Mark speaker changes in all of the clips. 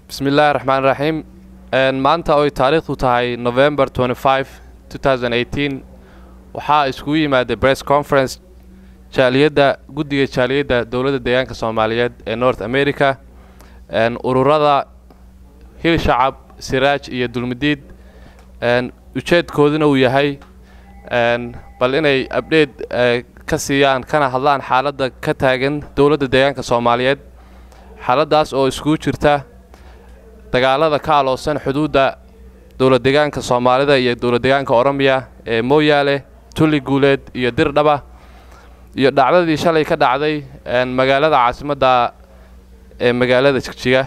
Speaker 1: bismi illaahi raxmaan raxiim maanta oy taariikhdu tahay november waxaa iskugu yimaaday bress conference jaaliyadda guddiga jaaliyadda dowladda deegaanka soomaaliyeed ee north america ururada hil shacab siraaj iyo dulmidiid ujeedkooduna uu yahay bal inay abdheed ka siiyaan kana hadlaan xaaladda ka taagan dowladda deegaanka soomaaliyeed xaaladdaas oo iskugu jirta dagaalada ka aloosan xuduudda dowlad deegaanka soomaalida iyo dowlad deegaanka oromiya ee mooyaale tulli guuleed iyo dirdhaba iyo dhacdadii shalay ka dhacday magaalada caasimadda ee magaalada jigjiga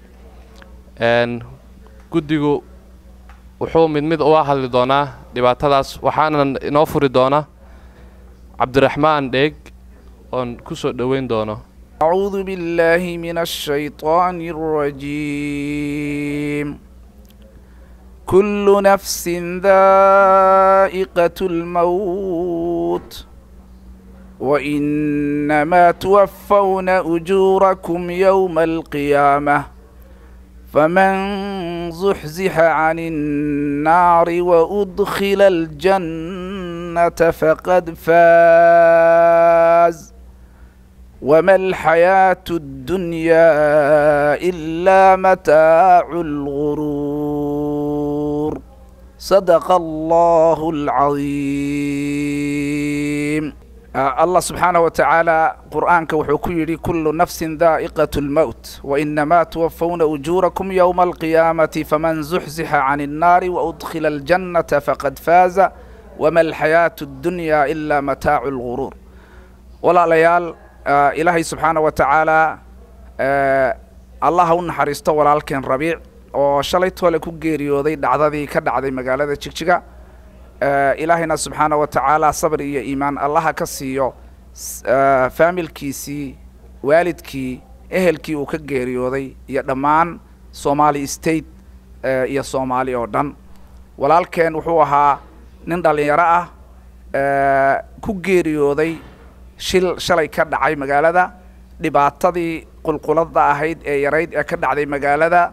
Speaker 1: guddigu wuxuu mid mid uga hadli doonaa dhibaatadaas waxaana inoo furi doona cabdiraxmaan dheeg oon ku soo dhoweyn doono
Speaker 2: أعوذ بالله من الشيطان الرجيم كل نفس ذائقة الموت وإنما توفون أجوركم يوم القيامة فمن زحزح عن النار وأدخل الجنة فقد فاز وما الحياة الدنيا إلا متاع الغرور صدق الله العظيم آه الله سبحانه وتعالى قرآنك وحكيري كل نفس ذائقة الموت وإنما توفون أجوركم يوم القيامة فمن زحزح عن النار وأدخل الجنة فقد فاز وما الحياة الدنيا إلا متاع الغرور ولا ليال ilaahay subxaana wa tacaalaa allah ha u naxariisto walaalkeen rabiic oo shalay toole ku geeriyooday dhacdadii ka dhacday magaalada jigjiga ilaahayna subxaana wa tacaala sabr iyo iimaan allaha ka siiyo faamilkiisii waalidkii ehelkii uu ka geeriyooday iyo dhammaan soomaali state iyo soomaali oo dhan walaalkeen wuxuu ahaa nin dhallinyaro ah ku geeriyooday shil shalay ka dhacay magaalada dhibaatadii qulqulada ahayd ee yarayd ee ka dhacday magaalada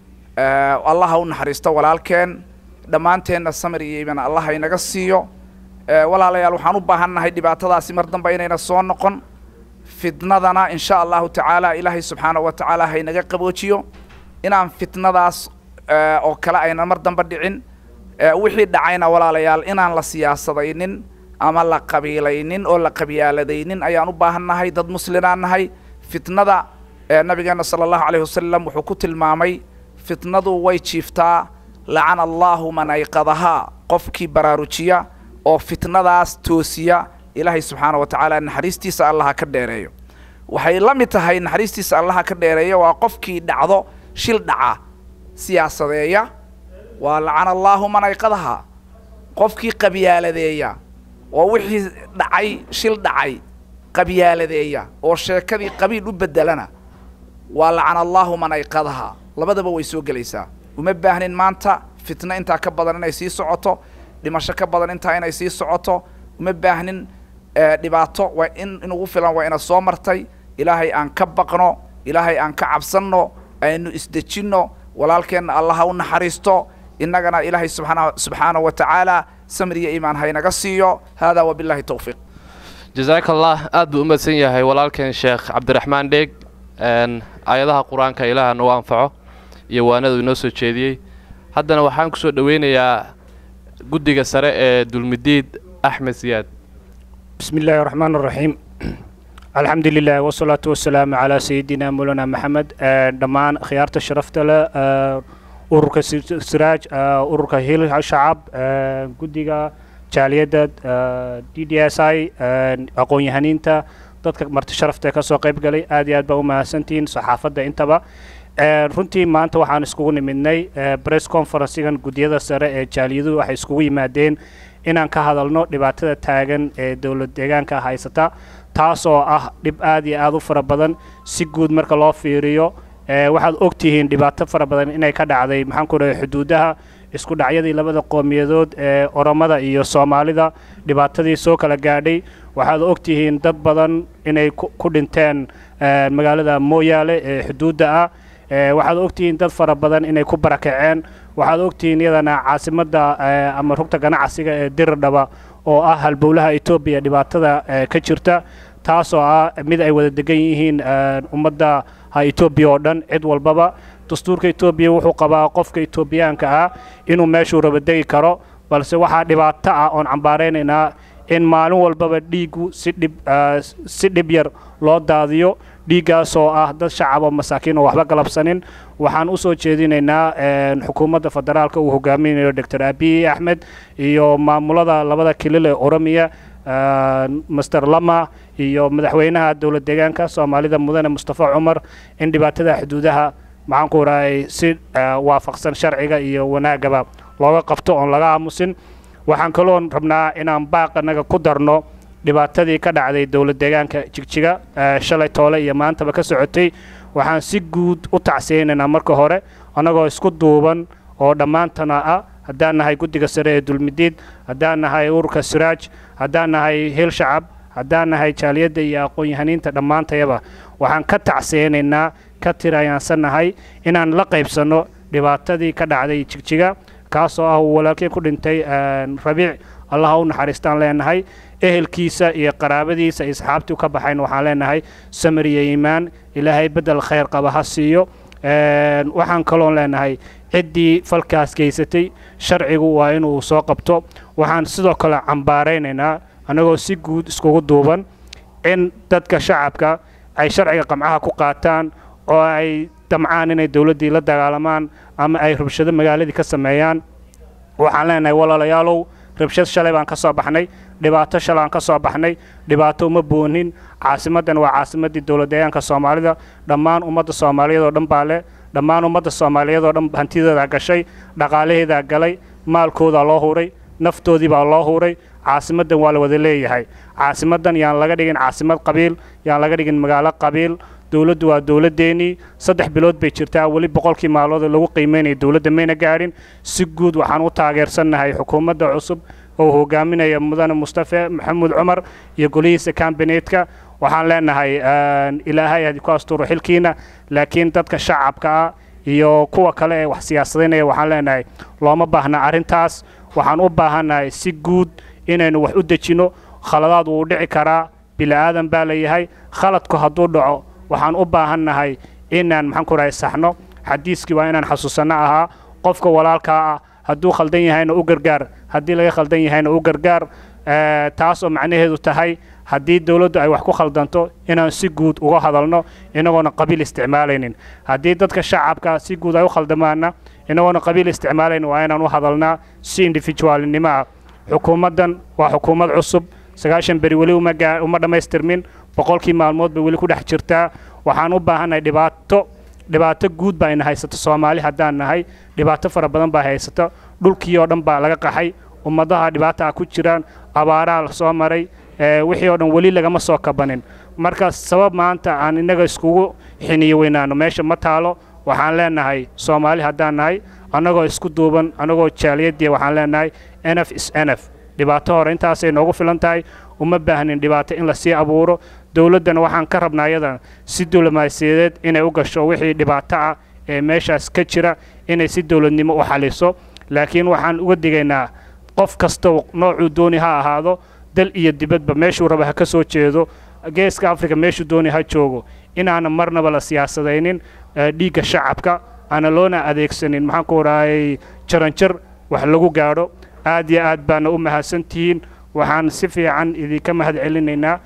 Speaker 2: allah ha u naxariisto walaalkeen dhammaanteenna samir iyo iiman allah ha inaga siiyo walaalayaal waxaan u baahannahay dhibaatadaasi mar dambe inayna soo noqon fitnadana insha allahu tacaala ilaahay subxaana wa tacaala ha inaga qaboojiyo inaan fitnadaas oo kale ayna mar dambe dhicin wixii dhacayna walaalayaal inaan la siyaasadaynin ama la qabiilaynin oo la qabyaaladaynin ayaan u baahannahay dad muslimaan nahay fitnada nabigeena sala allahu calayh wasalam wuxuu ku tilmaamay fitnadu way jiiftaa lacana allaahu man ayqadahaa qofkii baraarujiya oo fitnadaas toosiya ilaahay subxaana wa tacaala naxariistiisa allaha ka dheereeyo waxay la mid tahay naxariistiisa allaha ka dheereeyo waa qofkii dhacdo shil dhaca siyaasadeeya waa lacana allaahu man ayqadahaa qofkii qabyaaladeeya oo wixii dhacay shil dhacay qabyaaladeeya oo sheekadii qabiil u bedelana waa lacana allaahu man ayqadaha labadaba way soo gelaysaa uma baahnin maanta fitno intaa ka badan inay sii socoto dhimasho ka badan intaa inay sii socoto uma baahnin dhibaato waa in inugu filan waa ina soo martay ilaahay aan ka baqno ilaahay aan ka cabsanno aynu isdejinno walaalkeenna allaha u naxariisto innagana ilaahay subxaana subxaana wa tacaala samir iyo iimaan haynaga siiyo hada wabillahi towfiiq
Speaker 1: jazaaka allah aad buu u madsan yahay walaalkeen sheekh cabdiraxmaan dheeg aayadaha qur-aanka ilaaha nagu anfaco iyo waanadu inoo soo jeediyey haddana waxaan ku soo dhoweynayaa guddiga sare ee dulmidiid axmed siyaad
Speaker 3: بسم الله الرحمن الرحيم الحمد لله والصلاة والسلام على سيدنا مولانا محمد دمان خيارة شرفت له ururka siraaj ururka hil shacab guddiga jaaliyadda d d s i aqoon-yahaniinta dadka marti sharafta ka soo qayb galay aad iyo aad baa u mahadsantihiin saxaafadda intaba runtii maanta waxaan iskugu nimidnay bress conferencegan guddiyada sare ee jaaliyaduhu waxay iskugu yimaadeen inaan ka hadalno dhibaatada taagan ee dowlad deegaanka haysata taas oo ah dhib aad iyo aad u fara badan si guud marka loo fiiriyo waxaad ogtihiin dhibaato fara badan inay ka dhacday maxaan ku dhahay xuduudaha isku dhacyadii labada qowmiyadood ee oromada iyo soomaalida dhibaatadii soo kala gaadhay waxaad ogtihiin dad badan inay ku dhinteen magaalada mooyaale ee xuduudda ah waxaad ogtihiin dad fara badan inay ku barakaceen waxaad ogtihiin iyadana caasimadda ama rugta ganacsiga ee diridhaba oo ah halbowlaha etoobiya dhibaatada ka jirta taasoo ah mid ay wada degan yihiin ummadda ha etoobiya oo dhan cid walbaba dastuurka etoobiya wuxuu qabaa qofka etoobiyaanka ah inuu meeshuu raba degi karo balse waxaa dhibaato ah oon cambaaraynaynaa in maalin walbaba dhiiggu si dhib si dhib yar loo daadiyo dhiiggaasoo ah dad shacab oo masaakiin oo waxba galabsanin waxaan u soo jeedinaynaa xukuumadda federaalka uu hogaaminayo doctor abiy axmed iyo maamulada labada kilil ee oromiya master lama iyo madaxweynaha dowlad deegaanka soomaalida mudane mustafa cumar in dhibaatada xuduudaha maxaan ku rahay si waafaqsan sharciga iyo wanaagaba looga qabto oon laga aamusin waxaan kaloon rabnaa inaan baaqanaga ku darno dhibaatadii ka dhacday dowlad deegaanka jigjiga shalay toole iyo maantaba ka socotay waxaan si guud u tacsiyaynaynaa marka hore annagoo isku duuban oo dhammaantana ah haddaan nahay guddiga sare ee dulmidiid haddaan nahay ururka siraaj haddaan nahay hil shacab haddaan nahay jaaliyadda iyo aqoon-yahaniinta dhammaantayaba waxaan ka tacsiyaynaynaa ka tirayaansannahay inaan la qaybsanno dhibaatadii ka dhacday jigjiga kaasoo ah uu walaalkeen ku dhintay rabiic allaha u naxariistaan leenahay ehelkiisa iyo qaraabadiisa iyo asxaabtii ka baxayn waxaan leenahay samir iyo iimaan ilaahay beddel khayr qaba ha siiyo waxaan kaloon leenahay ciddii falkaas geysatay sharcigu waa inuu soo qabto waxaan sidoo kale cambaaraynaynaa annagoo si guud iskugu duuban in dadka shacabka ay sharciga qamcaha ku qaataan oo ay damcaan inay dowladdii la dagaalamaan ama ay rabshado magaaladii ka sameeyaan waxaan leenahay walaalayaalow rabshad shalay baan ka soo baxnay dhibaato shalay aan ka soo baxnay dhibaato uma boonin caasimaddan waa caasimaddii dowlad deegaanka soomaalida dhammaan ummadda soomaaliyeed oo dhan baa leh dhammaan ummadda soomaaliyeed oo dhan hantidoodaa gashay dhaqaalaheedaa galay maalkoodaa loo huray naftoodii baa loo huray caasimaddan waa la wada leeyahay caasimaddan yaan laga dhigin caasimad qabiil yaan laga dhigin magaalo qabiil dowladdu waa dowladdeennii saddex bilood bay jirtaa weli boqolkii maalmood lagu qiimaynaya dowladda mayna gaadhin si guud waxaan u taageersannahay xukuumadda cusub oo hogaaminaya mudane mustafe maxamuud cumar iyo golihiisa kambaneedka waxaan leenahay ilaahay hadi ku asturo xilkiina laakiin dadka shacabka ah iyo kuwa kale ee wax siyaasadaynaya waxaan leenahay looma baahna arrintaas waxaan u baahannahay si guud inaynu wax u dejinno khaladaad wuu dhici karaa bili'aadan baa layahay khaladku hadduu dhaco waxaan u baahannahay inaan maxaan ku rahay saxno xadiiskii waa inaan xasuusanno ahaa qofka walaalkaa ah hadduu khaldan yahayna u gargaar haddii laga khaldan yahayna u gargaar taas oo macnaheedu tahay haddii dowladdu ay wax ku khaldanto inaan si guud uga hadalno inagoona qabiil isticmaalaynin haddii dadka shacabka si guud ay u khaldamaana inagoona qabiil isticmaalaynin waa inaan u hadalnaa si individualnimo ah xukuumaddan waa xukuumad cusub sagaashan beri weli uma gaa uma dhammaystirmin boqolkii maalmood bay weli ku dhex jirtaa waxaan u baahannahay dhibaato dhibaato guud baa ina haysato soomaali haddaan nahay dhibaato fara badan baa haysato dhulkii oo dhan baa laga qaxay ummadaha dhibaata ah ku jiraan abaaraha la soo maray wixii oo dhan weli lagama soo kabanin marka sabab maanta aan innaga iskugu xiniyo weynaano meesha ma taalo waxaan leenahay soomaali haddaan nahay annagoo isku duuban annagoo jaaliyadii waxaan leenahay nf is nf dhibaato hore intaasay noogu filan tahay uma baahnin dhibaato in lasii abuuro dowladdana waxaan ka rabnaa iyadana si diblomaasiyadeed inay u gasho wixii dhibaato ah ee meeshaas ka jira inay si dowladnimo u xaliso laakiin waxaan uga digaynaa qof kasta noocuu dooni ha ahaado dal iyo dibadba meeshuu raba ha ka soo jeedo geeska africa meeshuu dooni ha joogo inaana marnaba la siyaasadaynin dhiigga shacabka aana loona adeegsanin maxaan ku rahayay jaranjar wax lagu gaadho aad iyo aad baana u mahadsantihiin waxaan si fiican idinka mahad celinaynaa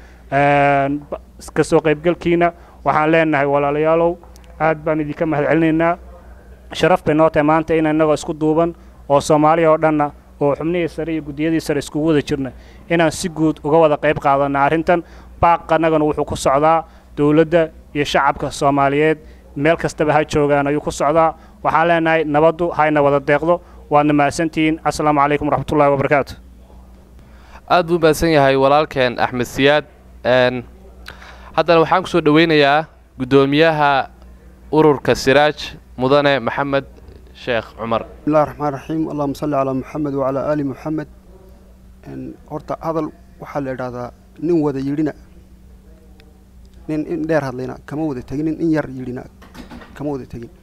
Speaker 3: ka soo qaybgalkiina waxaan leenahay walaalayaalow aad baan idinka mahad celinaynaa sharaf bay noo tahay maanta in innagoo isku duuban oo soomaaliya oo dhanna oo xubnihii sare iyo guddiyadii sare iskugu wada jirna inaan si guud uga wada qayb qaadanna arrintan baaq annagana wuxuu ku socdaa dowladda iyo shacabka soomaaliyeed meel kastaba ha joogaan ayuu ku socdaa waxaan leenahay nabaddu hayna wada deeqdo waadna mahadsantihiin assalaamu calaykum waraxmatullahi wabarakaatu
Speaker 1: aad buu mahadsan yahay walaalkeen axmed siyaad haddana waxaan kusoo dhoweynayaa guddoomiyaha ururka siraaj mudane maxamed sheekh cumar
Speaker 4: bismillahi raxmaan raxiim allahuma salli calaa muxamed wacalaa aali muxamed horta hadal waxaa la idhaahdaa nin wada yidhina nin in dheer hadlayna kama wada tegin nin in yar yidhina kama wada tegin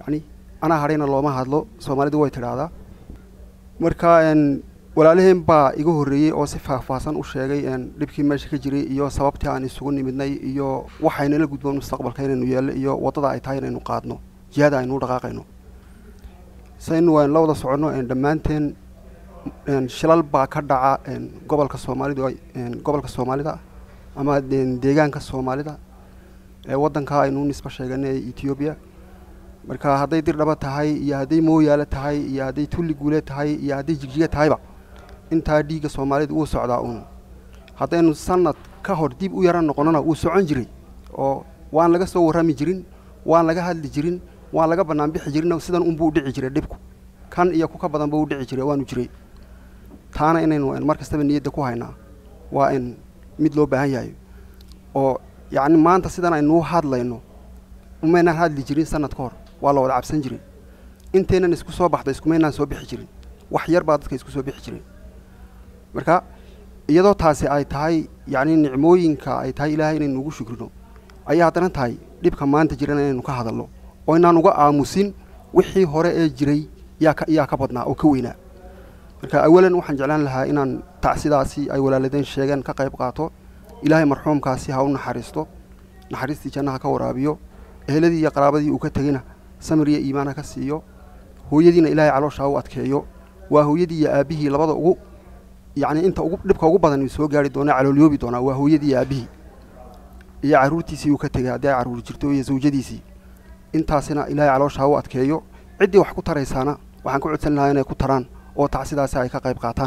Speaker 4: yacni anaa hadhayna looma hadlo soomaalidu way tidhaahdaa marka n walaalaheen baa iga horreeyey oo si faahfaahsan u sheegay n dhibkii meesha ka jiray iyo sababtii aan isugu nimidnay iyo waxaynala gudboon mustaqbalka inaynu yeello iyo waddada ay tahay inaynu qaadno jihada aynu u dhaqaaqayno saynu waan la wada soconno n dhammaanteen n shilal baa ka dhaca n gobolka soomaalidu n gobolka soomaalida ama n deegaanka soomaalida ee waddanka aynu nisba sheeganay ee etoobiya marka hadday dirdhaba tahay iyo hadday mooyaale tahay iyo hadday tulli guule tahay iyo hadday jigjiga tahayba intaa dhiigga soomaalida wuu socdaa uun haddaynu sanad ka hor dib u yaran noqonnona wuu socon jiray oo waan laga soo warrami jirin waan laga hadli jirin waan laga bannaan bixi jirin sidan unbuu u dhici jiray dhibku kan iyo ku ka badanba u dhici jiray waanu jiray taana inaynu mar kastaba niyadda ku haynaa waa in mid loo baahan yahay oo yacni maanta sidan aynuu hadlayno umaynaan hadli jirin sanad ka hor waa la wada cabsan jiray intaynan isku soo baxda iskumaynaan soo bixi jirin wax yar baa dadka isku soo bixi jiray marka iyadoo taasi ay tahay yacni nicmooyinka ay tahay ilaahay inaynu ugu shukrino ayaa haddana tahay dhibka maanta jirana inaynu ka hadalno oo inaan uga aamusin wixii hore ee jiray yaa ka yaa ka badnaa oo ka weynaa marka awalan waxaan jeclaan lahaa inaan tacsidaasi ay walaaladeen sheegeen ka qayb qaato ilaahay marxuumkaasi ha u naxariisto naxariistii jannaha ka waraabiyo eheladii iyo qaraabadii uu ka tegeyna samir iyo iimaan ha ka siiyo hooyadiina ilaahay caloosha ha u adkeeyo waa hooyadii iyo aabbihii labada ugu yacni inta ugu dhibka ugu badan soo gaari doona caloolyoobi doonaa waa hooyadii iyo aabbihii iyo carruurtiisii uu ka tegay haddii ay carruur jirto iyo zawjadiisii intaasina ilaahay caloosha ha u adkeeyo ciddii wax ku taraysaana waxaan ku codsan lahaa inay ku taraan oo tacsidaasi ay ka qayb qaataan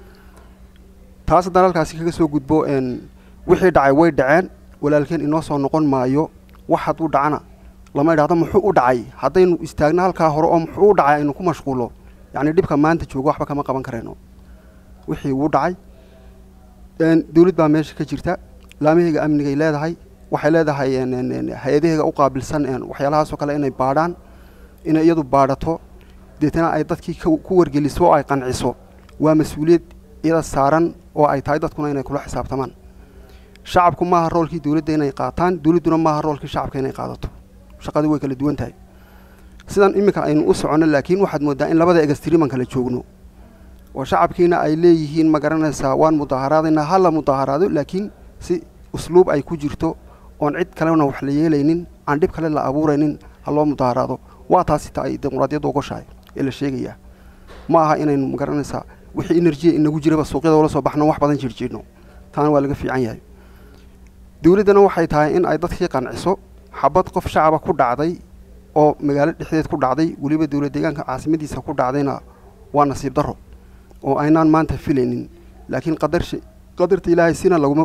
Speaker 4: taas haddaan halkaasi kaga soo gudbo n wixii dhacay way dhaceen walaalkeen inoo soo noqon maayo wax hadduu dhacana lama idhahdo muxuu u dhacay haddaynu istaagno halkaa hore oo muxuu u dhacay aynu ku mashquullo yacni dhibka maanta joogo waxba kama qaban karayno wixii wuu dhacay dawlad baa meesha ka jirta laamahayga amnigay leedahay waxay leedahay hay-adaheega u qaabilsan waxyaalahaasoo kale inay baadhaan inay iyadu baadhato deetana ay dadkii ku wargeliso oo ay qanciso waa mas-uuliyad iyada saaran oo ay tahay dadkuna inay kula xisaabtamaan shacabku maaha roolkii dawladda inay qaataan dawladduna maaha roolkii shacabka inay qaadato shaqadii way kala duwan tahay sidan iminka aynu u soconno laakiin waxaad mooddaa in labada egastiriman kala joogno oo shacabkiina ay leeyihiin ma garanaysaa waan mudaaharaadaynaa ha la mudaaharaado laakiin si usluub ay ku jirto oon cid kalena wax la yeelaynin aan dhib kale la abuuraynin ha loo mudaaharaado waa taasi ta ay dimuqraadiyadda ogoshahay ee la sheegayaa ma aha inaynu ma garanaysaa wixii enerjiya inagu jiraba suuqyada ula soo baxno wax badan jirjiidno taana waa laga fiican yahay dawladdana waxay tahay in ay dadkii qanciso xabad qof shacaba ku dhacday oo magaalo dhexdeed ku dhacday weliba dawlad deegaanka caasimadiisa ku dhacdayna waa nasiib darro oo aynaan maanta filaynin laakiin qadar qadarta ilaahay sina laguma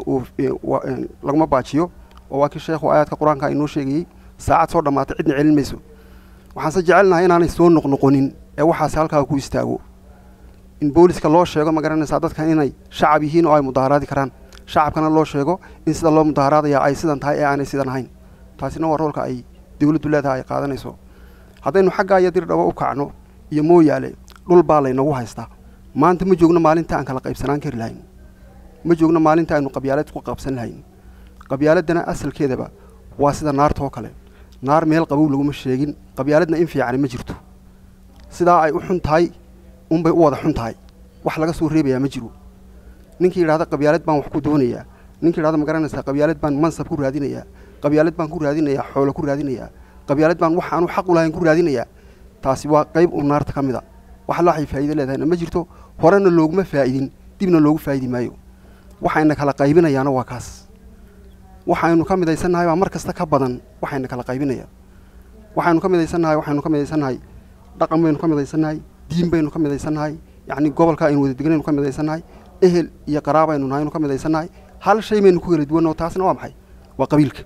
Speaker 4: laguma baajiyo oo waa kii sheekhu aayaadka qur-aanka inoo sheegayey saacad soo dhammaatay cidna celin mayso waxaanse jecelnahay inaanay soo noqnoqonin ee waxaasi halkaa ku istaago in booliska loo sheego ma garanaysaa dadkan inay shacab yihiin oo ay mudaaharaadi karaan shacabkana loo sheego in sida loo mudaaharaadaya ay sidan tahay ee aanay sidan ahayn taasina waa roolka ay dawladdu leedahay ay qaadanayso haddaynu xaggaa iyo dirdhabo u kacno iyo mooyaale dhul baa laynagu haystaa maanta ma joogno maalinta aan kala qaybsanaan kari lahayn ma joogno maalinta aynu qabyaalad ku qabsan lahayn qabyaaladdana asalkeedaba waa sida naarta oo kale naar meel qabow laguma sheegin qabyaaladna in fiicani ma jirto sidaa ay u xun tahay unbay u wada xun tahay wax laga soo reebayaa ma jiro ninkii yidhahda qabyaalad baan wax ku doonayaa ninkii yidhahda ma garanaysaa qabyaalad baan mansab ku raadinayaa qabyaalad baan ku raadinayaa xoolo ku raadinayaa qabyaalad baan wax aanu xaq u lahayn ku raadinayaa taasi waa qayb u naarta ka mid a wax laxay faa'iido leedahayna ma jirto horena looguma faa'idin dibna loogu faa'idi maayo waxayna kala qaybinayaana waa kaas waxaynu ka midaysannahay baa mar kasta ka badan waxayna kala qaybinaya waxaynu ka midaysannahay waxaynu ka midaysannahay dhaqan baynu ka midaysannahay diin baynu ka midaysannahay yacni gobolka aynu wada deganaynu ka midaysannahay ehel iyo qaraabaynu nahaynu ka midaysannahay hal shay baynu ku kala duwanno taasna waa maxay waa qabiilka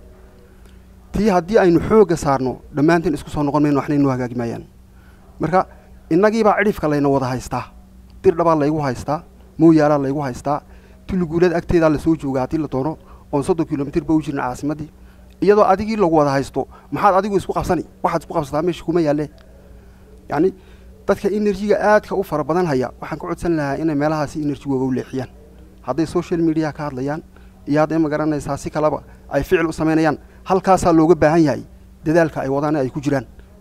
Speaker 4: tii haddii aynu xoogga saarno dhammaanteen isku soo noqon mayno waxna inoo hagaagi maayaan marka innagiibaa cidhifka layna wada haystaa dirdhabaa laygu haystaa mooyaalaa laygu haystaa tulliguulada agteedaa lasoo jooga haddii la doono oon soddon kilomitir ba u jirna caasimaddii iyadoo adigii lagu wada haysto maxaad adigu isku qabsani waxaad isku qabsataa meesha kuma yaalle yacni dadka enerjiga aadka u fara badan haya waxaan ka codsan lahaa inay meelahaasi enerjigooga u leexiyaan hadday social mediaha ka hadlayaan iyo hadday ma garanaysaa si kaleba ay ficil u samaynayaan halkaasaa looga baahan yahay dadaalka ay wadaan ay ku jiraan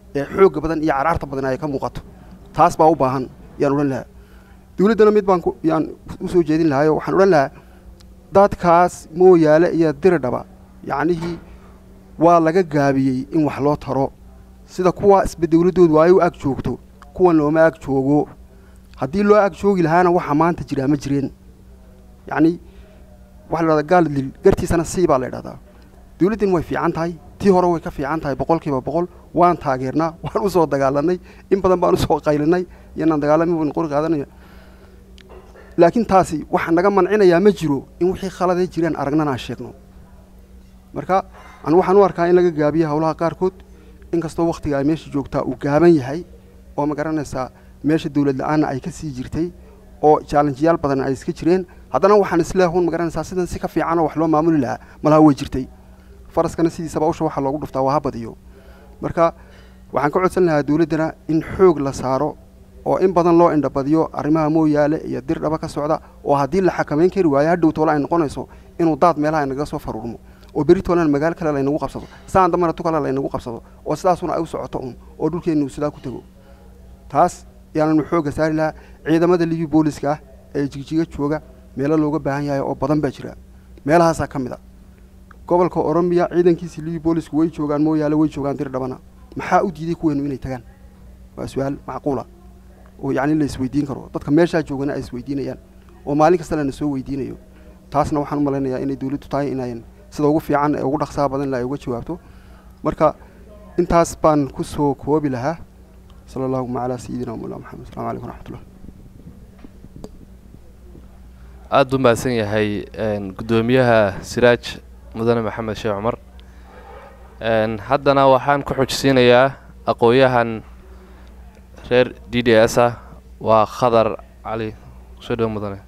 Speaker 4: ee xoogga badan iyo carcarta badan ay ka muuqato taas baa u baahan yaan odhan lahaa dawladdana mid baan yaan usoo jeedin lahaayoo waxaan odhan lahaa dadkaas mooyaale iyo diridhaba yacnihii waa laga gaabiyey in wax loo taro sida kuwa isba dawladdoodu ay u ag joogto kuwan looma ag joogo haddii loo ag joogi lahaana waxa maanta jiraa ma jireen yacni waxa la dhahdaa gaaldil gartiisana sii baa la idhahdaa dawladdan way fiican tahay tii hore way ka fiican tahay boqolkiiba boqol waan taageernaa waan usoo dagaalanay in badan baan usoo qaylinay iyanaan dagaalami ban qori qaadanaya laakiin taasi waxa naga mancinayaa ma jiro in wixii khaladay jireen aragnana aan sheegno marka anu waxaan u arkaa in laga gaabiyo howlaha qaarkood inkastoo wakhtiga ay meesha joogtaa uu gaaban yahay oo ma garanaysaa meesha dawlad la-aanna ay ka sii jirtay oo jaalenjiyaal badan ay iska jireen haddana waxaan isleehun ma garanaysaa sidan si ka fiicanoo wax loo maamuli lahaa malaha way jirtay faraskana sidiisaba usha waxaa loogu dhuftaa waa ha badiyo marka waxaan ka codsan lahaa dawladdana in xoog la saaro oo in badan loo indhabadiyo arrimaha mooyaale iyo dir dhaba ka socda oo haddii la xakamayn kari waayo hadhow toole ay noqonayso inuu daad meelaha nagaga soo faruurmo oo beri toolena magaalo kale laynagu qabsado saan dambana tu kale laynagu qabsado oo sidaasuna ay u socoto un oo dhulkeennu sidaa ku tego taas yaananu xoogga saari lahaa ciidamada libi booliska ah ee jigjiga jooga meelo looga baahan yahay oo badan baa jira meelahaasaa ka mid a gobolka oromiya ciidankiisii libi boolisku way joogaan mooyaale way joogaan dir dhabana maxaa u diiday kuweenu inay tagaan waa su-aal macquula oo yacni la isweydiin karo dadka meeshaa joogana ay isweydiinayaan oo maalin kasta lana soo weydiinayo taasna waxaan u malaynayaa inay dawladdu tahay inayn sida ugu fiican ee ugu dhaqsaha badan la ay uga jawaabto marka intaas baan ku soo koobi lahaa sala allahuma calaa sayidina wamawlaa maxamed assalamu calaykum waraxmatullah
Speaker 1: aada u mahadsan yahay guddoomiyaha siraaj mudane maxamed sheekh cumar haddana waxaan ku xujisiinayaa aqoon-yahan reer d d s ah waa khadar cali soo dhow mudane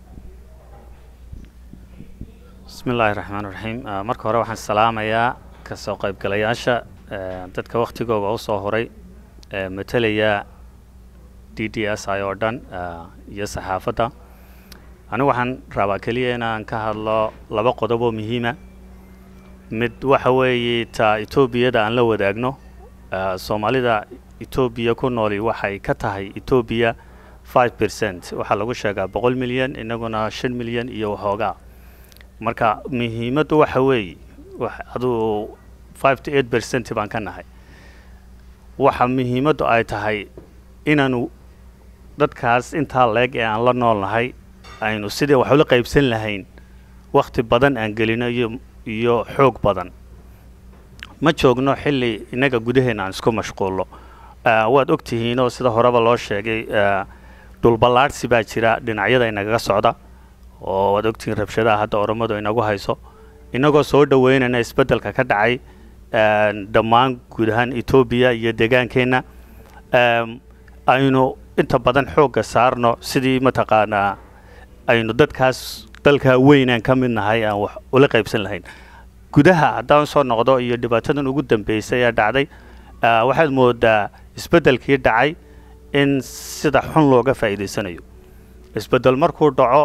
Speaker 5: bismi illaahi raxmaan raxiim marka hore waxaan salaamayaa kasoo qaybgalayaasha dadka wakhtigooga u soo horay matalaya d d s i oo dhan iyo saxaafadda anigu waxaan rabaa keliya inaan ka hadlo laba qodob oo muhiima mid waxa weeye ta etoobiyada aan la wadaagno soomaalida etoobiya ku nooli waxay ka tahay etoobiya five percent waxaa lagu sheegaa boqol milyan inaguna shan milyan iyo waxoogaa marka muhiimaddu waxa weeye aduu five to eight percent baan ka nahay waxa muhiimaddu ay tahay inaanu dadkaas intaa leeg ee aan la nool nahay aynu sidii wax ula qaybsan lahayn wakhti badan aan gelino iyo iyo xoog badan ma joogno xilli innaga gudaheena aan isku mashquulno waad og tihiinoo sida horeba loo sheegay dhulballaadhsi baa jira dhinacyada inagaga socda oo waad ogtihiin rabshadaha hadda oromadu inagu hayso innagoo soo dhoweynayna isbeddelka ka dhacay dhammaan guud ahaan etoobiya iyo deegaankeenna aynu inta badan xoogga saarno sidii mataqaanaa aynu dadkaas dalkaa weynaan ka mid nahay aan wax ula qaybsan lahayn gudaha haddaan soo noqdo iyo dhibaatadan ugu dambeysay ee dhacday waxaad moodaa isbeddelkii dhacay in sida xun looga faa'iidaysanayo isbeddel markuu dhaco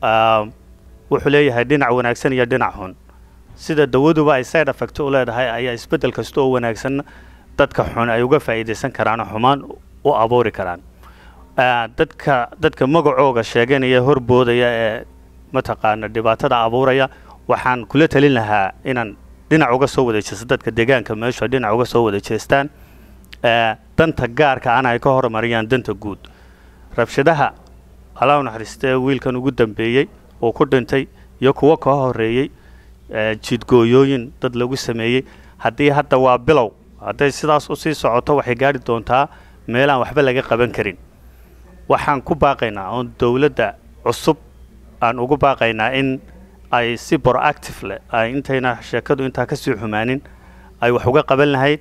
Speaker 5: wuxuu leeyahay dhinac wanaagsan iyo dhinac xun sida dawaduba ay side effect u leedahay ayaa isbeddel kasta oo wanaagsan dadka xun ay uga faa'iidaysan karaan oo xumaan u abuuri karaan dadka dadka magacooga sheeganaya horboodaya ee mataqaana dhibaatada abuuraya waxaan kula talin lahaa inaan dhinac uga soo wada jeesto dadka deegaanka meeshu dhinac uga soo wada jeestaan danta gaarka ana ay ka horumariyaan danta guud rabshadaha allah u naxariistee wiilkan ugu dambeeyey oo ku dhintay iyo kuwo ka horeeyey jidgooyooyin dad lagu sameeyey haddii hadda waa bilow hadday sidaas usii socoto waxay gaari doontaa meelaan waxba laga qaban karin waxaan ku baaqaynaa oon dowladda cusub aan ugu baaqaynaa in ay si proactive leh ay intayna sheekadu intaa kasii xumaanin ay wax uga qaban lahayd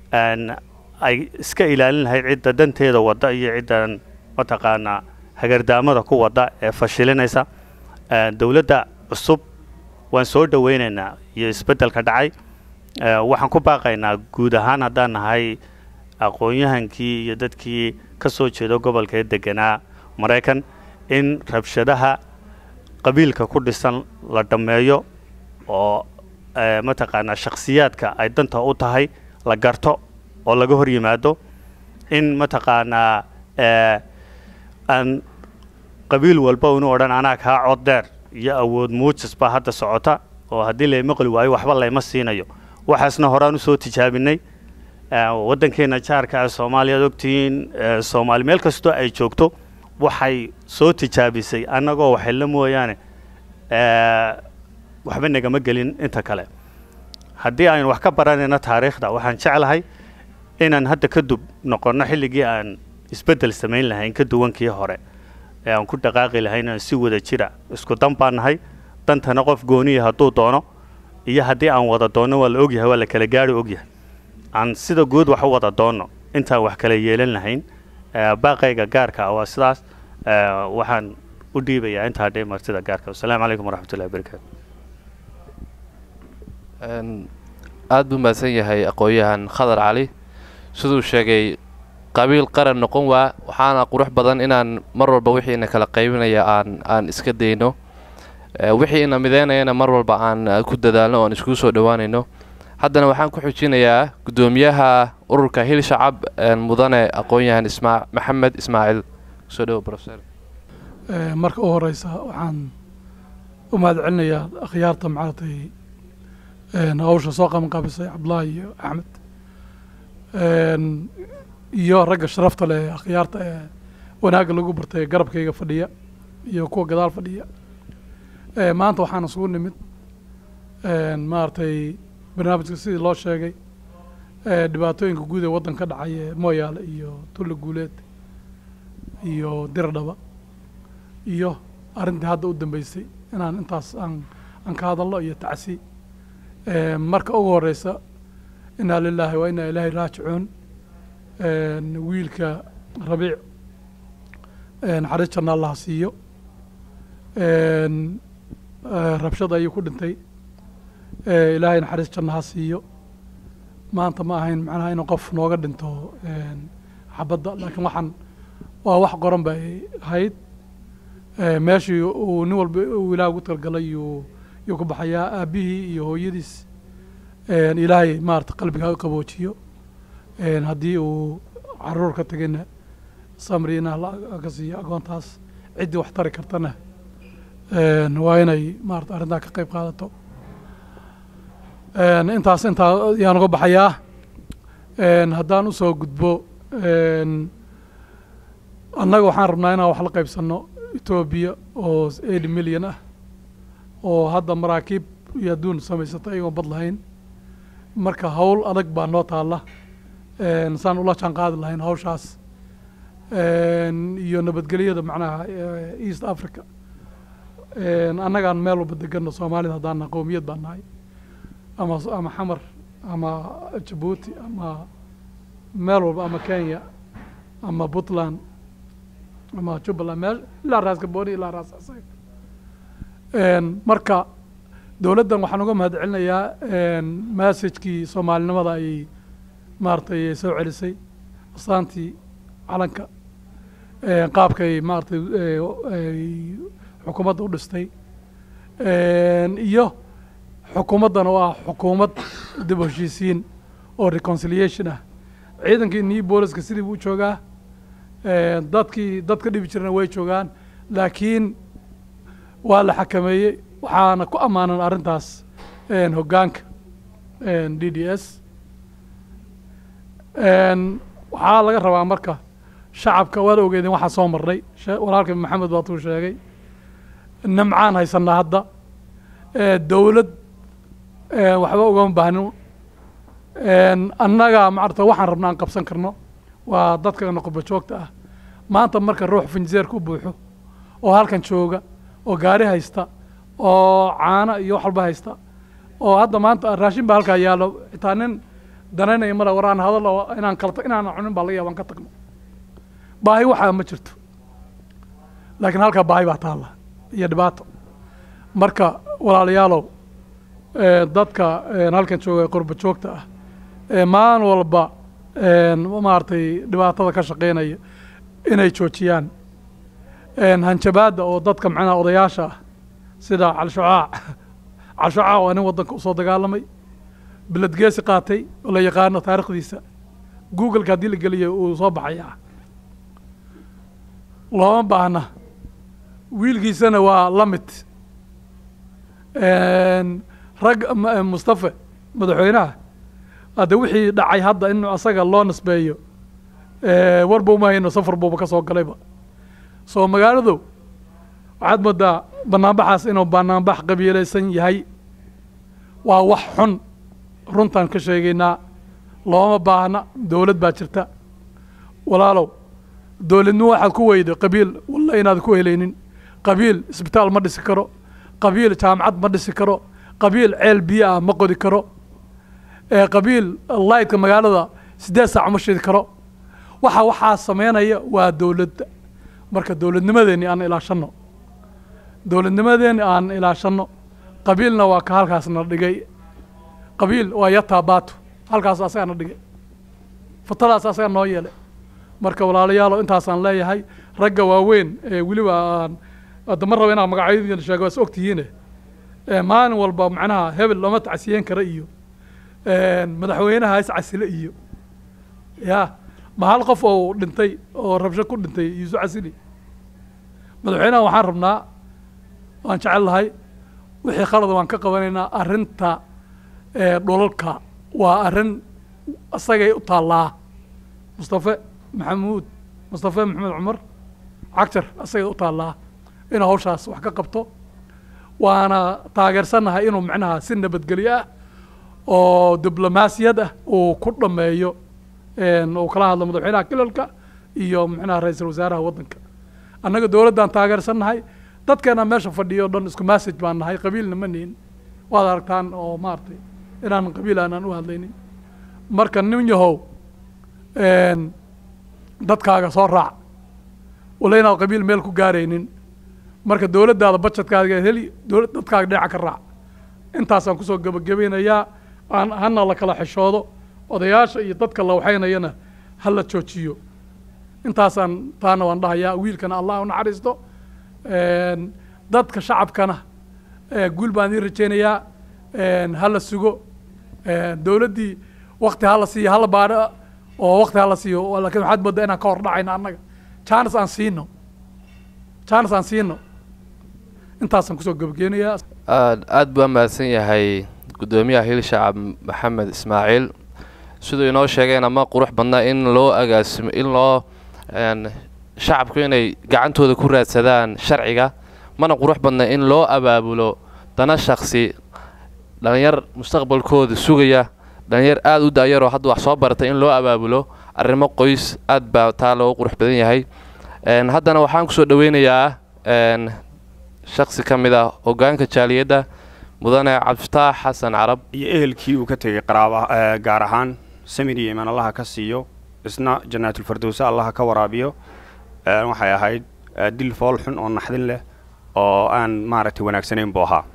Speaker 5: ay iska ilaalin lahayd cidda danteeda wadda iyo ciddan mataqaanaa hagardaamada ku wadda ee fashilinaysa dowladda cusub waan soo dhoweynaynaa iyo isbeddelka dhacay waxaan ku baaqaynaa guud ahaan haddaan nahay aqoon-yahankii iyo dadkii ka soo jeeda gobolka ee deganaa maraykan in rabshadaha qabiilka ku dhisan la dhammeeyo oo mataqaanaa shakhsiyaadka ay danta u tahay la garto oo laga hor yimaado in mataqaanaa eh, aan qabiil walba unu odhan anaa kaa cod dheer iyo awood muujis baa hadda socota oo haddii layma qoli waayo waxba layma siinayo waxaasna horaan usoo tijaabinay Eh, waddankeena jaarka ah soomaaliya ad ogtihiin eh, soomaali meel kastoo ay joogto waxay soo tijaabisay annagoo waxayla mooyaane eh, waxba nagama gelin inta kale haddii aynu wax ka baranayno taariikhda waxaan jeclahay inaan hadda kadub noqonno xilligii aan isbeddel samayn lahayn ka duwankii hore ee aan ku dhaqaaqi lahayn inaan si wada jira isku dan baan nahay dantana qof gooniya hadduu doono iyo haddii aan wada doonno waa la ogyahay waa la kala gaari ogyahay aan sida guud wax u wada doonno intaan wax kala yeelan lahayn Eh, baaqayga gaarka ah waa sidaas Eh, waxaan u dhiibayaa intaa dhee martida gaarka wasalaamu calaykum waraxmatullahi wabarakaatu
Speaker 1: Een, aad buu mahadsan yahay aqoon-yahan khadar cali siduu sheegay qabiil qaran noqon waa waxaana qurux badan inaan mar walba wixiina kala qaybinaya aan aan iska dayno Eh, wixii ina mideynayana mar walba aan eh, ku dadaalno oon iskugu soo dhowaanayno haddana waxaan ku xujinayaa guddoomiyaha ururka hil shacab een, mudane aqoon-yahan ismaa maxamed ismaaciil soo dhowo professor
Speaker 6: Eh, marka u horeysa waxaan u mahad celinayaa akhyaarta maaragtay een, hawsha soo qabanqaabisay cabdullaahi iyo axmed Een, iyo ragga sharafta leh ee akhyaarta ee wanaagga lagu bartay garabkayga fadhiya iyo kuwa gadaal fadhiya Eh, maanta waxaan isugu nimid een, maaragtay barnaamijka sidii loo sheegay eh, dhibaatooyinka guud ee waddanka ka dhacay ee mooyaale iyo tulle guuleed iyo diradhaba iyo arrintii hadda u dambeysay inaan intaas aan aan ka hadalno iyo tacsi Eh, marka ugu horeysa inaa lilaahi wa inaa ilaahi raajicuun Een, wiilka rabiic een, naxariis janna allah siiyo Een, eh, rabshad ayuu ku dhintay Eh, ilaahay naxariis janna ha siiyo maanta ma ahayn macnaha inuu qof nooga dhinto een, xabadda laakiin waxaan waa wax qoran bay ahayd Eh, meeshii uu nin walba uu ilaah ugu talgalay yuu yuu ku baxayaa aabbihii iyo hooyadiis een, ilaahay maarata qalbiga ha u qaboojiyo Een, haddii uu caruur ka tegayna samriina la ka siiyo agoontaas ciddii wax tari kartana een, waa inay maarata arrintaa ka qayb qaadato Een, intaas intaa yaan uga baxayaa Een, haddaan usoo gudbo een, annaga waxaan rabnaa inaan wax la qaybsanno etoobiya oo eighty milyan ah oo hadda maraakiib iyo adduun samaysata iyagoon bad lahayn marka hawl adag baa noo taalla Een, saan ula jaan qaadi lahayn hawshaas Een, iyo nabadgelyada macnaha eh, east africa Een, annagaan meel walba deganno soomaalida haddaan nahay qowmiyad baan nahay ama ama xamar ama jabuuti ama meel walba ama kenya ama puntland ama jubbaland meel ilaa raas gabooni ilaa raas casayr Een, marka dowladdan waxaan uga mahad celinayaa massajkii soomaalinimada ayay maaragtay soo celisay astaantii calanka Een, qaabkay maaragtay eh, ay xukuumadda u dhistay Een, iyo xukuumaddan oo ah xukuumad dib u heshiisiin oo reconciliation ah ciidankii new booliska sidii buu u joogaa Een, dadkii dadka dhibi jirana way joogaan laakiin waa la xakameeyey waxaana ku ammaanan arrintaas een, hoggaanka een, d d s Een, waxaa laga rabaa marka shacabka waad ogeedeen waxaa soo marnay she- walaalka maxamed baatuu sheegay nimcaan haysanaa hadda Ee, dowlad ee, waxba ugama baahnin Een, annaga maarata waxaan rabnaa aan qabsan karno waa dadka noqoba joogta ah maanta marka ruux finjeerka u buuxo oo halkan jooga oo gaari haysta oo caano iyo wax walba haysta oo hadda maanta raashin baa halkaa yaallo xitaa nin danaynaya male war aan hadal oo inaan kalta inaan cunin baa laga yaaba aan ka tagno baahi waxaa ma jirto laakiin halkaa baahi baa taalla iyo dhibaato marka walaalayaalow ee, dadka een, halkan jooga ee qurba joogta ah ee maalin walba een, maaragtay dhibaatada ka shaqeynaya inay joojiyaan Een, hanjabaadda oo dadka macnaha odayaasha ah sida calshucaac calshucaac waa nin waddanka usoo dagaalamay bilad geesi qaatay oo la yaqaano taariikhdiisa googleka haddii la geliyo uu soo baxayaa looma baahna wiilkiisana waa la mid rag m- mustafe madaxweynaha hadde wixii dhacay hadda in asaga loo nisbeeyo warba uma hayno safar buuba ka soo galayba soo magaaladu waxaad moodaa banaanbaxaas inuu banaanbax qabiilaysan yahay waa wax xun runtaan ka sheegaynaa looma baahna dowlad baa jirta walaalow dowladnimo waxaad ku weydo qabiil walla inaad ku helaynin qabiil isbitaal ma dhisi karo qabiil jaamacad ma dhisi karo qabiil ceel biyo ah ma qodi karo ee qabiil laydka magaalada siddeed saac ma shidi karo waxa waxaa sameynaya waa dowladda marka dowladnimadeeni aan ilaashanno dowladnimadeeni aan ilaashanno qabiilna waa ka halkaasna dhigay qabiil waa yataa baato halkaas asagana dhigay fatadaas asaga noo yeelay marka walaalayaalo intaasaan leeyahay ragga waaweyn ee weliba aan hadda ma raba inaan magacyadii sheego waa is ogtihiine ee maalin walba macnaha hebel lama tacsiyen kara iyo madaxweynaha is casile iyo ya ma hal qof oo dhintay oo rabsho ku dhintay iisu casili madaxweynaha waxaan rabnaa waan jecel lahay wixii khalad waan ka qabanaynaa arrinta dhulalka waa arrin isagay u taallaa mustafe maxamuud mustafe maxamed cumar cagjar isagay u taallaa inuu hawshaas wax ka qabto waana taageersannahay inuu macnaha si nabadgelyo ah oo diblomaasiyad ah uu ku dhameeyo uu kala hadlo madaxweynaha kilalka iyo macnaha ra-iisul wasaaraha waddanka annaga dowladdaan taageersannahay dadkeena meesha fadhiyo o dhan isku message baan nahay qabiilna ma nihin waad aragtaan oo maaragtay inaan qabiil aanaan u hadlaynin marka nin yahow dadkaaga soo raac walla inaad qabiil meel ku gaaraynin marka dowladdaada bajetkaaga heli dowlad dadkaaga dhinaca ka raac intaasaan kusoo gebagabaynayaa aan hana la kala xishoodo odayaasha iyo dadka la waxaynayana ha la joojiyo intaasaan taana waan dhahayaa wiilkana allah u naxariisto dadka shacabkana guul baan idiin rajaynayaa ha la sugo dowladdii wakti ha la siiyo hala baadho oo wakti ha la siiyo laakiin waxaad moodaa inaan ka hor dhacayno annaga jaanis aan siino jaanis aan siino intaasaan kusoo gebageynayaa
Speaker 1: aad buu mahadsan yahay guddoomiyaha hiil shacab maxamed ismaaciil siduu inoo sheegayna ma qurux badna in loo agaasimo in loo shacabku inay gacantooda ku raadsadaan sharciga mana qurux badna in loo abaabulo dana shaksi dhalinyar mustaqbalkooda sugaya dhalinyar aada u daayaroo hadda wax soo baratay in loo abaabulo arrimo qoys aad baa taa loogu qurux badan yahay haddana waxaan kusoo dhaweynayaa shaksi ka mid ah hoggaanka jaaliyadda mudane cabdifataax xasan carab
Speaker 7: iyo ehelkii uu ka tegey qaraaba gaar ahaan samir iyo imaan allaha ka siiyo isna jannaatulfardowse allaha ka waraabiyo waxay ahayd dil fool xun oo naxdin leh oo aan maaragtay wanaagsanayn buu ahaa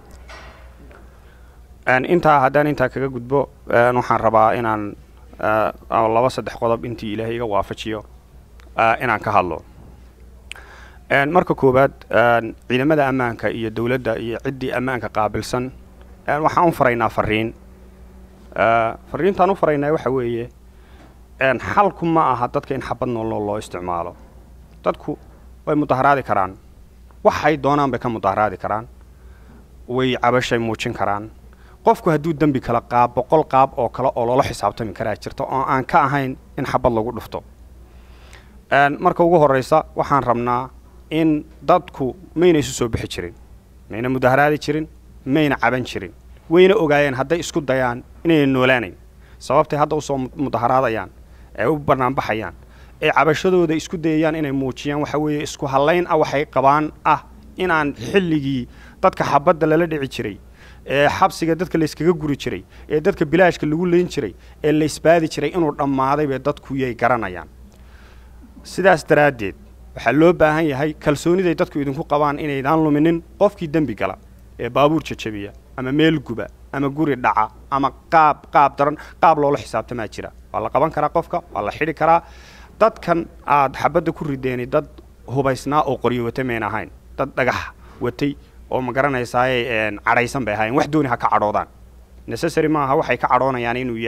Speaker 7: intaa haddaan intaa kaga gudbo waxaan rabaa inaan laba saddex qodob intii ilaahay iga waafajiyo inaan ka hadlo marka koowaad ciidamada ammaanka iyo dowladda iyo ciddii ammaanka qaabilsan waxaan u faraynaa fariin fariintaan u faraynaa waxa weeye xalku ma aha dadka in xabad noolnool loo isticmaalo dadku way mudaharaadi karaan waxay doonaan bay ka mudaharaadi karaan way cabashay muujin karaan qofku hadduu dembi kala qaab boqol qaab oo kale oo loola xisaabtami karaa jirta oo aan ka ahayn in xabad lagu dhufto marka ugu horraysa waxaan rabnaa in dadku mayna isu soo bixi jirin mayna mudaharaadi jirin mayna caban jirin wayna ogaayeen hadday isku dayaan inayna noolaanayn sababtay hadda usoo mudaharaadayaan ee u banaanbaxayaan ee cabashadooda isku dayayaan inay muujiyaan waxa weeye isku hallayn ah waxay qabaan ah inaan xilligii dadka xabadda lala dhici jiray ee xabsiga dadka layskaga guri jiray ee dadka bilaashka lagu leyn jiray ee laysbaadi jiray inuu dhammaaday bay dadku yay garanayaan sidaas daraaddeed waxaa loo baahan yahay kalsooniday dadku idinku qabaan inaydaan luminin qofkii dembi gala ee baabuur jajabiya ama meel guba ama guri dhaca ama qaab qaab daran qaab loola xisaabtamaa jira waa la qaban karaa qofka waa la xidhi karaa dadkan aad xabadda ku rideeni dad hubaysnaa oo qoryo wata mayn ahayn dad dhagax watay oo ma garanaysaaye cadhaysan bay ahaayeen wax dooni ha ka cadhoodaan necessary maaha waxay ka cadhoonayaan inuu yahay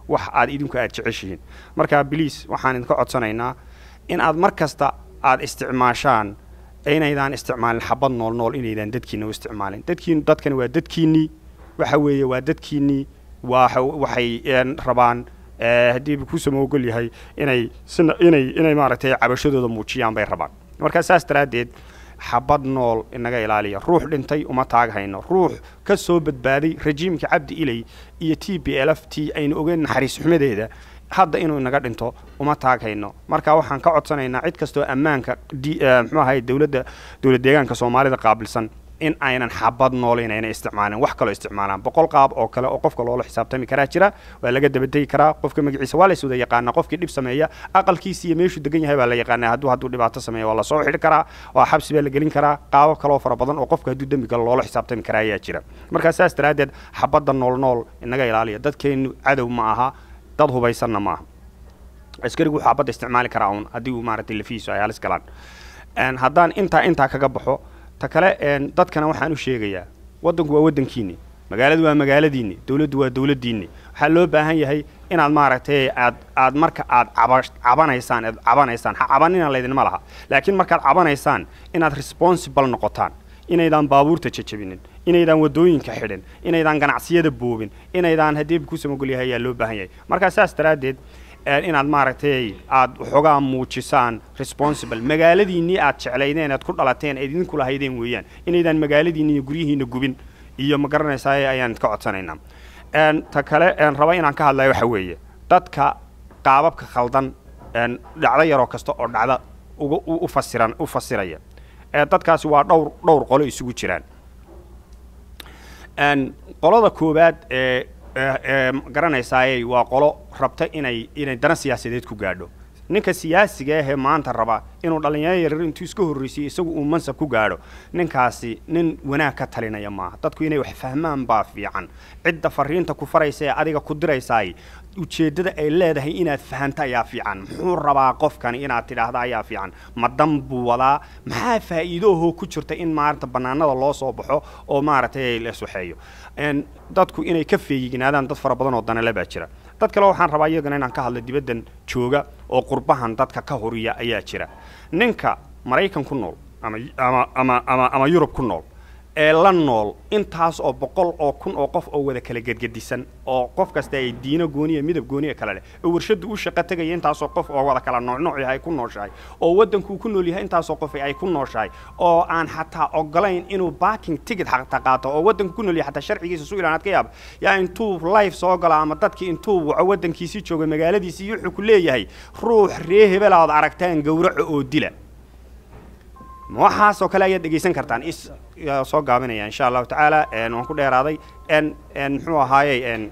Speaker 7: wax aad idinku aad jeceshihiin marka biliis waxaan idinka codsanaynaa in aad mar kasta aad isticmaashaan inaydaan isticmaalin xabad nool nool inaydaan dadkiina u isticmaalin dadkiin dadkani waa dadkiinnii waxa weeye waa dadkiinnii waa waxay rabaan haddii ku samoogol yahay inay sina inay inay maaragtay cabashadooda muujiyaan bay rabaan marka saas daraaddeed xabad nool inaga ilaaliya ruux dhintay uma taag hayno ruux ka soo badbaaday rajiimka cabdi ilay iyo t b l f t aynu ogeyn naxariis xumadeeda hadda inuu inaga dhinto uma taag hayno marka waxaan ka codsanaynaa cid kastoo ammaanka muxuu ahay dowladda dowlad deegaanka soomaalida qaabilsan in aynan xabad nool inayna isticmaalin wax kaloo isticmaalaan boqol qaab oo kale oo qofka loola xisaabtami karaa jira waa laga dabadegi karaa qofka magaciisa waa layswada yaqaanaa qofkii dhib sameeya aqalkiisa iyo meeshuu degan yahay baa la yaqaanaa hadduu hadduu dhibaato sameeya waa lasoo xidhi karaa waa xabsi baa la gelin karaa qaabo kaloo fara badan oo qofka hadduu dembi galo loola xisaabtami karaa ayaa jira markaa saas daraaddeed xabadda nool nool inaga ilaaliya dadkeennu cadow ma aha dad hubaysanna maaha askarigu wuxuu xabadda isticmaali karaa uun haddii uu maaragtay lafihiisu ay halis galaan haddaan intaa intaa kaga baxo ta kale dadkana waxaan u sheegayaa waddanku waa waddankiinni magaaladu waa magaaladiinni dowladdu waa dowladdiinni waxaa loo baahan yahay inaad maaragtay aad aad marka aad caba cabanaysaan aad cabanaysaan ha cabanina laydinma laha laakiin markaad cabanaysaan inaad responsible noqotaan inaydaan baabuurta jajabinin inaydaan waddooyinka xidhin inaydaan ganacsiyada boobin inaydaan haddii ku samagol yahay ayaa loo baahan yahay markaa saas daraaddeed inaad maaragtay aad waxoogaa muujisaan responsible magaaladiinnii aad jeclaydeen aad ku dhalateen aad idinku lahaydeen weeyaan inaydaan magaaladiinni iyo guryihiina gubin iyo ma garanaysaa ayaan idka codsanaynaa ta kale raba inaan ka hadlayo waxa weeye dadka qaababka khaldan dhacdo yaroo kasta oo dhacda uga u fasiran u fasiraya dadkaasi waa dhowr dhowr qolo isugu jiraan qolada koowaad ee garanaysaayey waa qolo rabta inay inay dana siyaasadeed ku gaadho ninka siyaasiga ahee maanta raba inuu dhallinyaro yaryar intuu iska horraysiyo isagu uu mansab ku gaadho ninkaasi nin wanaag ka talinaya maaha dadku inay wax fahmaan baa fiican cidda fariinta ku faraysa ee adiga ku diraysaay ujeeddada ay leedahay inaad fahanto ayaa fiican muxuu rabaa qofkani inaad tidhaahda ayaa fiican ma dan buu wadaa maxaa faa'iidoahoo ku jirta in maarata bannaanada loo soo baxo oo maaragtay la iswaxeeyo dadku inay ka feeyignaadaan dad fara badan oo danale baa jira dad kale waxaan rabaa iyagana inaan ka hadlo dibaddan jooga oo qurbahan dadka ka horiya ayaa jira ninka maraykan ku nool ama ama ama ama ama yurub ku nool ee la nool intaas oo boqol oo kun oo qof oo wada kala gedgedisan oo qof kasta ay diino gooniya midab gooniya kale leh oo warshadu u shaqo tegaya intaasoo qof oo wada kala noocnooc yahay ku nooshahay oo waddankuu ku nool yahay intaasoo qof ay ku nooshahay oo aan xataa ogolayn inuu baaking ticket xataa qaato oo waddanku ku nool yahay xataa sharcigiisa su ilaanaad ka yaaba yaa intuu life soo gala ama dadkii intuu waco waddankiisii jooga magaaladiisii wuxuu ku leeyahay ruux ree hebel aad aragtaan gowraco oo dila waxaasoo kale ayaad dhegaysan kartaan is soo gaabinaya insha allahu tacaala waan ku dheeraaday n n muxuu ahaayey n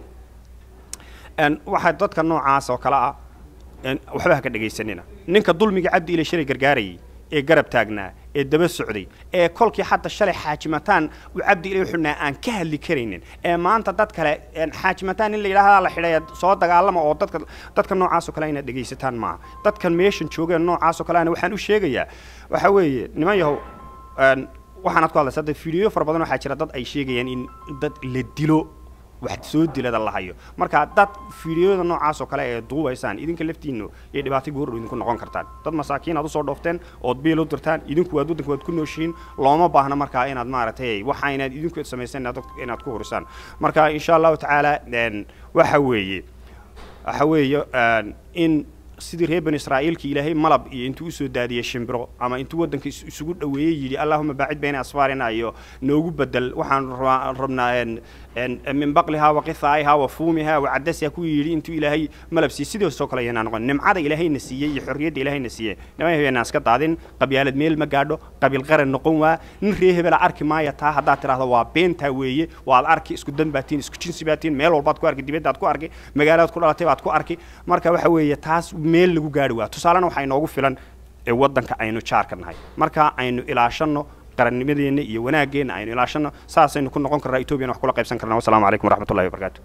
Speaker 7: n waxaa dadka noocaas oo kale ah waxba ha ka dhegaysanina ninka dulmiga cabdi ile shalay gargaarayay ee garab taagnaa ee daba socday ee kolkii hadda shalay xaajimataan uu cabdi ilay xunaa aan ka hadli karaynin ee maanta dad kale xaajimataan in la yidhaahdaa la xidhay soo dagaalama oo dadka dadka noocaas oo kale inaad dhegaysataan maaha dadkan meeshan joogeen noocaas oo kale ana waxaan u sheegayaa waxa weeye niman yahow waxaanaad ku hadlaysa hadda fiidiyo fara badan waxaa jira dad ay sheegayaan in dad la dilo wax soo dilada la hayo marka dad fiidiyoda noocaas oo kale ee duubaysaan idinka laftiinno iyo dhibaato goordhow idinku noqon kartaan dad masaakiin aad usoo dhoofteen ood biil u dirtaan idinku waad waddanka waad ku nooshihiin looma baahna markaa inaad maaragtay waxa inaad idinku samayseen inaad ku horisaan marka insha allahu tacaala waxa weeye waxa weeye in sidii reer bani israa'iilkii ilaahay malab iyo intuu usoo daadiyey shimbiro ama intuu waddanka isugu dhoweeyey yidhi allahuma baacid bayna asfaarina iyo noogu bedel waxaan rabnaa min baqlihaa wa qithaa'ihaa wa fuumihaa wa cadasiha ku yidhi intuu ilaahay malab siiyey sidaasoo kale ayanaa noqon nimcada ilaahayna siiyey iyo xorriyadda ilaahayna siiyey niman habeenaan iska daadin qabyaalad meel ma gaadho qabiil qaran noqon waa nin ree hebela arki maaya taa haddaad tidhaahdo waa beentaa weeye waad arki isku dan baatiin isku jinsi baatiin meel walbaad ku arki dibaddaad ku arki magaalaad ku dhalatay baad ku arki marka waxa weeye taas meel lagu gaari waa tusaalena waxaa inoogu filan ee waddanka aynu jaarka nahay marka aynu ilaashanno qarannimadeenna iyo wanaaggeenna aynu ilaashanno saasaynu ku noqon karnaa etoobiyana wax kula qaybsan karnaa wasalaamu calaykum waraxmatullahi wabarakaatu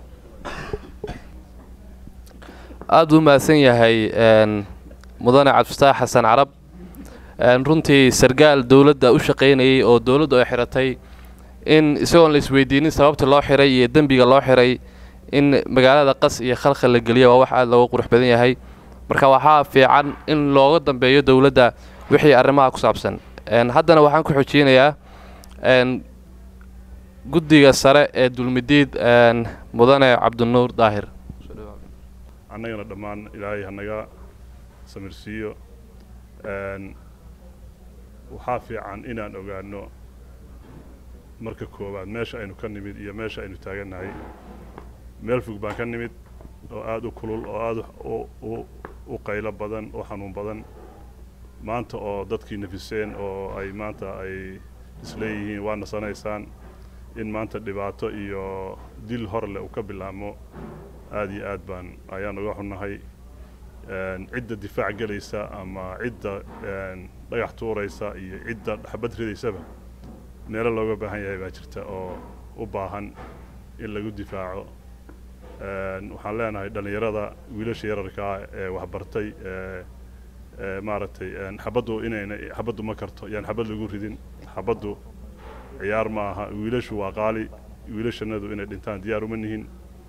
Speaker 1: aada u mahadsan yahay mudane cabdifataax xasan carab runtii sargaal dowladda u shaqaynayay oo dowladdu ay xiratay in isagoon la isweydiinin sababta loo xiray iyo dembiga loo xiray in magaalada qas iyo khalkhal la geliya waa wax aada looga qurux badan yahay marka waxaa fiican in looga dambeeyo dowladda wixii arrimaha ku saabsan haddana waxaan ku xojiynayaa guddiga sare ee dulmidiid mudane cabdinuur daahir
Speaker 8: annagana dhammaan ilaahay hanaga samirsiiyo waxaa fiican inaan ogaano marka koowaad meesha aynu ka nimid iyo meesha aynu taagannahay meel fog baan ka nimid oo aada u kulul oo aada u qaylo badan oo xanuun badan maanta oo dadkii nafiseen oo ay maanta ay isleeyihiin waa nasanaysaan in maanta dhibaato iyo dil hor leh uu ka bilaabmo aada iyo aad baan ayaan uga xunnahay cidda difaac gelaysa ama cidda dhagax tuuraysa iyo cidda xabad ridaysaba meelo looga baahan yahay baa jirta oo u baahan in lagu difaaco waxaan leenahay dhallinyarada wiilasha yararkaa ee waxbartay maaragtay xabaddu inayna xabaddu ma karto yaan xabad lagu ridin xabaddu ciyaar ma aha wiilashu waa qaali wiilashanadu inay dhintaan diyaar uma nihin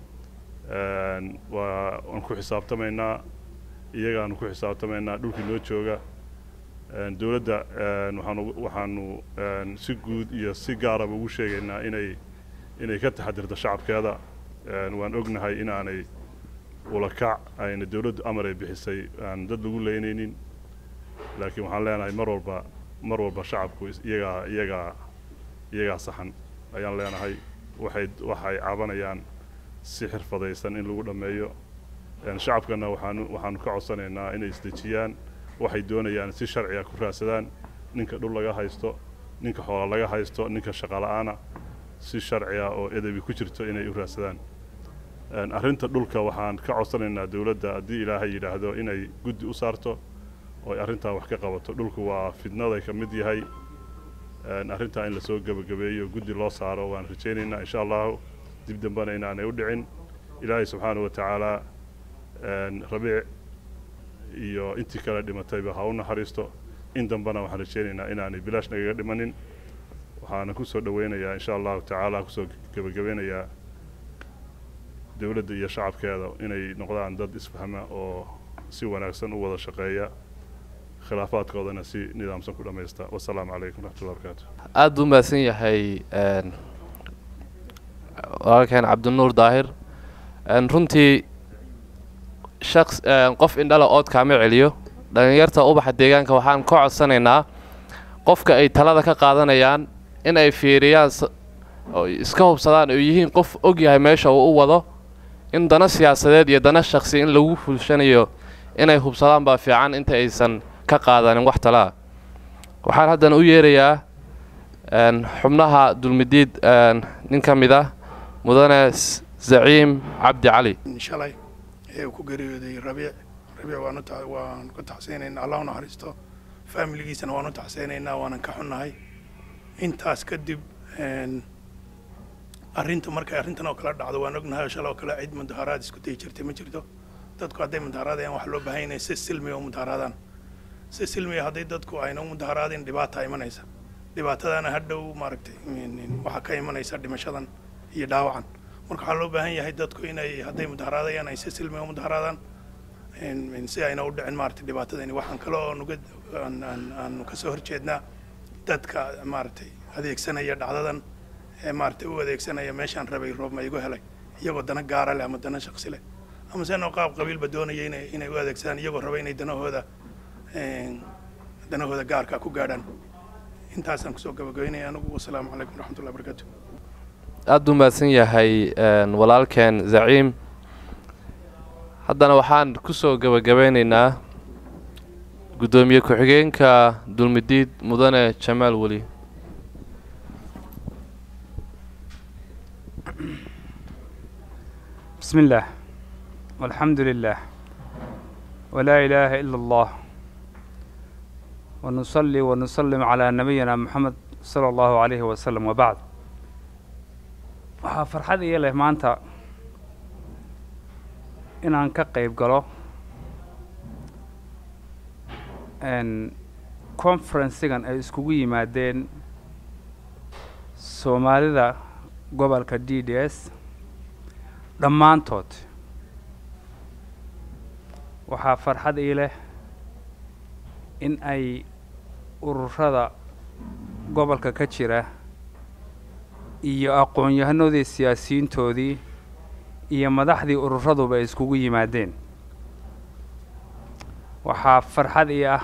Speaker 8: waa waan ku xisaabtamaynaa iyagaanu ku xisaabtamaynaa dhulkii noo jooga dowladda waxaanu waxaanu si guud iyo si gaaraba ugu sheegaynaa inay inay ka taxadirto shacabkeeda waan ognahay inaanay ulakac ayna dowladdu amar ay bixisay aan dad lagu leynaynin laakiin waxaan leenahay mar walba mar walba shacabku iyagaa iyagaa iyagaa saxan ayaan leenahay waxay waxay cabanayaan si xirfadaysan in lagu dhammeeyo shacabkana waxaanu waxaanu ka codsanaynaa inay isdejiyaan waxay doonayaan si sharciga ku raadsadaan ninka dhul laga haysto ninka xoola laga haysto ninka shaqala-aana si sharciga oo edebi ku jirto inay u raadsadaan arrinta dhulka waxaan ka codsanaynaa dowladda haddii ilaahay yidhaahdo inay guddi u saarto oo ay arrintaa wax ka qabato dhulku waa fidnaday ka mid yahay arrintaa in lasoo gebagabeeyo guddi loo saaro waan rajaynaynaa insha allahu dib dambena inaanay u dhicin ilaahay subxaanahu wa tacaala rabiic iyo intii kale dhimatayba ha u naxariisto in dambena waxaan rajaynaynaa inaanay bilaash nagaga dhimanin waxaana ku soo dhoweynayaa insha allahu tacaala kusoo gebagabeynayaa dowladda iyo shacabkeeda inay noqdaan dad isfahma oo si wanaagsan u wada shaqeeya khilaafaadkoodana si nidaamsan ku dhammaysta wasalaamu calaykum raxmatullahi barakaatu
Speaker 1: aada buu mahadsan yahay walaalkeen cabdinuur daahir runtii shaqs qof indhala ood kaama celiyo dhallinyarta ubaxa deegaanka waxaan ka codsanaynaa qofka ay talada ka qaadanayaan in ay fiiriyaan iska hubsadaan oo yihiin qof og yahay meesha uu u wado in dana siyaasadeed iyo dana shaksi in lagu fulshanayo inay hubsadaan baa fiican inta aysan ka qaadanin wax talaa waxaan haddana u yeerayaa xubnaha dulmidiid nin ka mid ah mudane zaciim cabdi cali
Speaker 9: shalay ee uu ku geeriyooday rabiic rabiic waanu waanu ka taxseynaynaa allah u naxariisto faamiligiisana waanu taxseynaynaa waanan ka xunnahay intaas kadib arrinta markay arrintan oo kale dhacdo waan ognahay oo shalay oo kale cid mudaharaad isku dayi jirtay ma jirto dadku hadday mudaharaadayaan waxaa loo baahan yahay si silmiya u mudaharaadaan si silmiya hadday dadku ayna u mudaharaadin dhibaata imanaysa dhibaatadana hadhow maaragtay waxaa ka imanaysa dhimashadan iyo dhaawacan marka waxaa loo baahan yahay dadku inay hadday mudaharaadayaan ay si silmiya u mudaharaadaan si ayna u dhicin maaragtay dhibaatadani waxaan kale oo nuga aanu kasoo horjeednaa dadka maaragtay adeegsanaya dhacdadan ee maaragtay u adeegsanaya meeshaan rabay roob ma igu helay iyagoo dana gaara leh ama dana shaksi leh ama seenoo qaab qabiilba doonaya inay inay u adeegsadaan iyagoo raba inay danahooda danahooda gaarka ku gaadhaan intaasaan kusoo gabagabeynaya anigu wasalaamu calaykum waraxmatullahi barakaatu
Speaker 1: aada buu mahadsan yahay walaalkeen zaciim haddana waxaan kusoo gebagabeynaynaa guddoomiye ku-xigeenka dulmidiid mudane jamaal weli
Speaker 10: بسم الله والحمد لله ولا إله إلا الله ونصلي ونسلم على نبينا محمد صلى الله عليه وسلم وبعد waxaa farxad iyo leh maanta inaan ka qayb galo conferensigan ay iskugu yimaadeen soomaalida gobolka d d s dhammaantood waxaa farxad ii leh in ay ururada gobolka ka jira iyo aqoon-yahanoodii siyaasiyiintoodii iyo madaxdii ururaduba ay iskugu yimaadeen waxaa farxad ii ah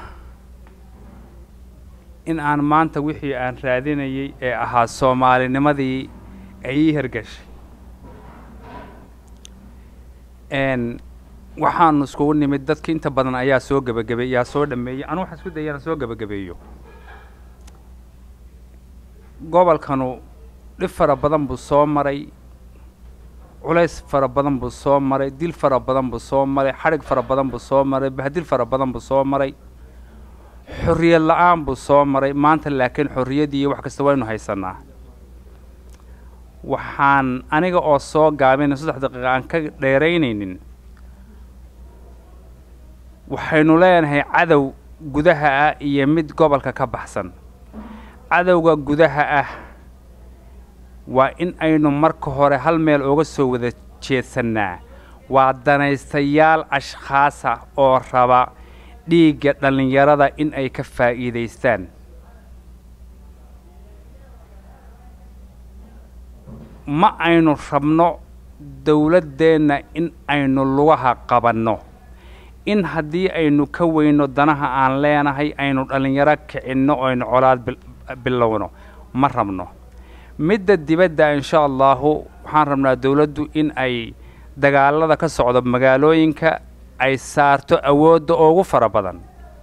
Speaker 10: in aan maanta wixii aan raadinayay ee ahaa soomaalinimadii ay ii hergashay n waxaanu iskugu nimid dadki inta badan ayaa soo gebagabey yaa soo dhameeyey anu waxaan isku dayay inaan soo gebagabeeyo gobolkanu dhib fara badan buu soo maray culays fara badan buu soo maray dil fara badan buu soo maray xadhig fara badan buu soo maray bahdil fara badan buu soo maray xorriyad la-aan buu soo maray maanta laakiin xorriyaddii iyo wax kasta waynu haysanaa waxaan aniga oo soo gaabina saddex daqiiqa aan ka dheeraynaynin waxaynu leenahay cadow gudaha ah iyo mid gobolka ka baxsan cadowga gudaha ah waa in aynu marka hore hal meel uga soo wada jeedsannaa waa danaystayaal ashkhaasa oo raba dhiigga dhallinyarada in ay ka faa'iidaystaan ma aynu rabno dowladdeenna in aynu lugaha qabanno in haddii aynu ka weyno danaha aan leenahay aynu dhallinyaro kicinno oo aynu colaad bilowno ma rabno midda dibadda insha allahu waxaan rabnaa dowladdu in ay dagaalada ka socdo magaalooyinka ay saarto awoodda ugu fara badan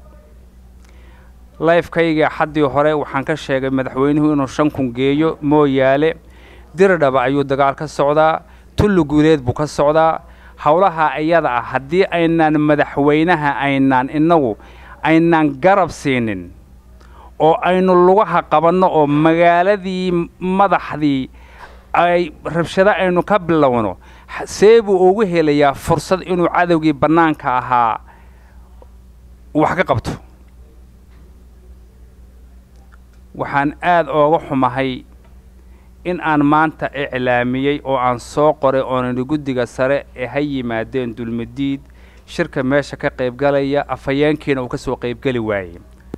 Speaker 10: lifekayga xaddii hore waxaan ka sheegay madaxweynuhu inuu shan kun geeyo mooyaale diridhaba ayuu dagaal ka socdaa tulli guuleed buu ka socdaa howlaha iyada ah haddii aynaan madaxweynaha aynaan innagu aynaan garab siinin oo aynu lugaha qabanno oo magaaladii madaxdii ay rabshado aynu ka bilowno see buu ugu helayaa fursad inuu cadowgii bannaanka ahaa wax ka qabto waxaan aada ooga xumahay in aan maanta iclaamiyey oo aan soo qoray oonani guddiga sare ee ha yimaadeen dulmadiid shirka meesha ka qaybgalaya afhayeenkiina uu ka soo qaybgeli waayey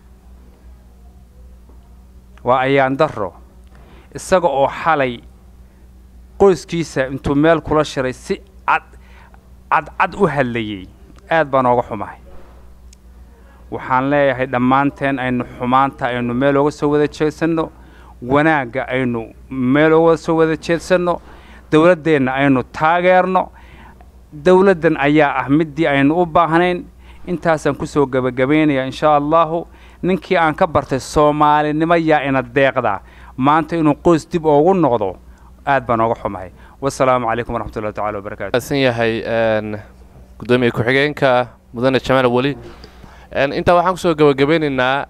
Speaker 10: waa ayaan darro isaga oo xalay qoyskiisa intuu meel kula shiray si cad cadcad u hadlayey aad baan ooga xumahay waxaan leeyahay dhammaanteen aynu xumaanta aynu meel ooga soo wada jeedsanno wanaagga aynu meel ooga soo wada jeedsanno dowladdeenna aynu taageerno dowladdan ayaa ah middii aynu u baahnayn intaasaan kusoo gebagabaynayaa inshaa allahu ninkii aan ka bartay soomaalinimo yaa ina deeqdaa maanta inuu qoys dib oogu noqdo aad baan ooga xumahay wasalaamu calaykum waraxmat ullahi tacala wabarakatu
Speaker 1: san yahay gudoomiye ku-xigeenka mudane jamaal weli intaa waxaan kusoo gebagabeynaynaa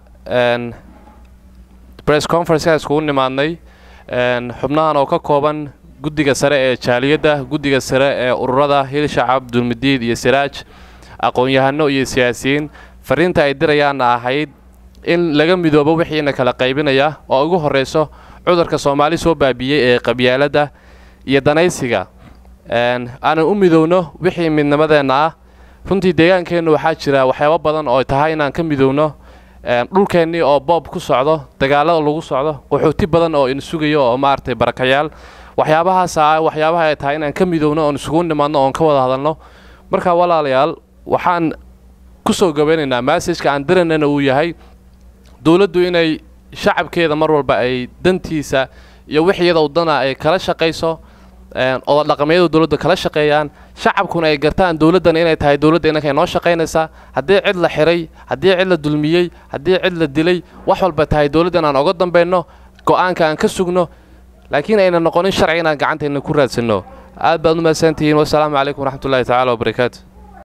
Speaker 1: press conference aan iskugu nimaadnay xubnahan oo ka kooban guddiga sare ee jaaliyadda guddiga sare ee ururada hil shacab dulmidiid iyo siraaj aqoon-yahano iyo siyaasiyiin fariinta ay dirayaanna ahayd in laga midoobo wixiina kala qaybinaya oo ugu horrayso cudurka soomaali soo baabiiyey ee qabyaaladda iyo danaysiga aanan u midowno wixii midnimadeenna ah runtii deegaankeennu waxaa jira waxyaabo badan oo tahay inaan ka midowno dhulkeennii oo boob ku socdo dagaalada lagu socdo qaxooti badan oo ina sugayo oo maaragtay barakayaal waxyaabahaasa ah waxyaabaha ay tahay inaan ka midowno oon isugu nimaadno oon ka wada hadalno marka walaalayaal waxaan ku soo gabaynaynaa massajka aan diraynana uu yahay dowladdu inay shacabkeeda mar walba ay dantiisa iyo wixiyada wadana ay kala shaqayso oda dhaqameedu dowladda kala shaqeeyaan shacabkuna ay gartaan dowladdan inay tahay dowladda inanka noo shaqaynaysaa haddii cid la xiray haddii cid la dulmiyey haddii cid la dilay wax walba tahay dowladdan aan oga dambayno go-aanka aan ka sugno laakiin ayna noqonin sharci inaan gacantayna ku raadsanno aad baad u mahadsantihiin wasalaamu calaykum waraxmatullahi tacaala wabarakaatu